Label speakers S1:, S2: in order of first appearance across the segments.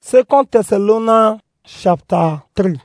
S1: Second Thessalonians chapter 3.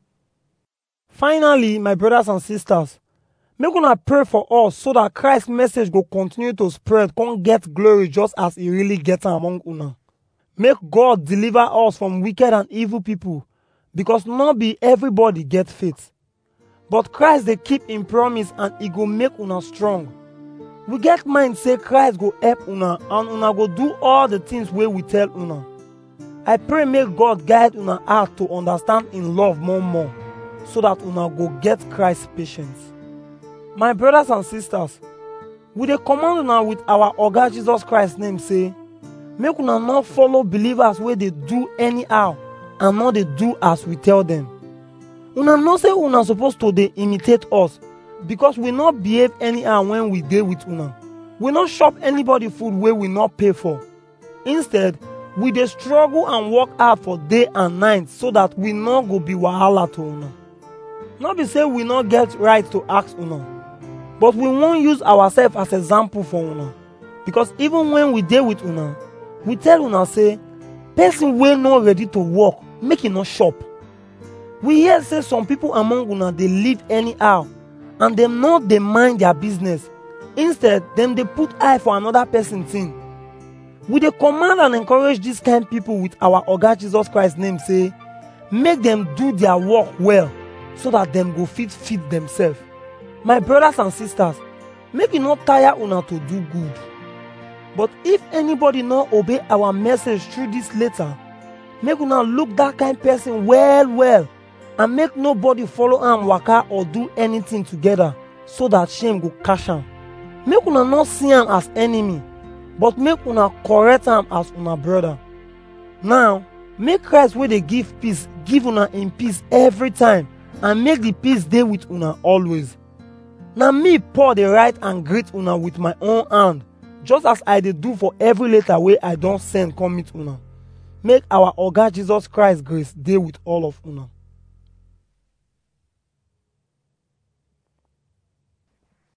S1: Finally, my brothers and sisters, make una pray for us so that Christ's message go continue to spread, come get glory just as he really get am among una. Make God deliver us from wicked and evil people, because not be everybody get faith. But Christ dey keep him promise and he go make una strong. We get mind say Christ go help una and una go do all the things wey we tell una. I pray make God guide una heart to understand in love more more so that una go get Christ patience. My brothers and sisters, we dey command una with our Oga Jesus Christ name say, make una no follow believers wey dey do anyhow and no dey do as we tell them. Una know say una suppose to dey imitate us because we no behave anyhow when we dey with una. We no chop anybody food wey we no pay for. Instead, we dey struggle and work hard for day and night so that we no go be wahala to una. No be say we no get right to ask una, but we wan use ourselves as example for una. Because even when we dey with una, we tell una say, person wey no ready to work, make e no chop. We hear say some people among una dey live anyhow and dem no dey mind their business. Instead, dem dey put eye for another person thing. We dey command and encourage dis kind people with our Oga Jesus Christ name say, make dem do their work well so that dem go fit feed themselves. My brothers and sisters, make e no tire una to do good. But if anybody no obey our message through this letter, make una look that kind person well well and make nobody follow am waka or do anything together so that shame go catch am. Make una no see am as enemy, but make una correct am as una brother. Now, make Christ wey dey give peace give una in peace every time and make the peace dey with una always. Na me Paul dey write and greet una with my own hand just as I dey do for every letter wey I don send come meet una. Make our Oga Jesus Christ grace dey with all of una.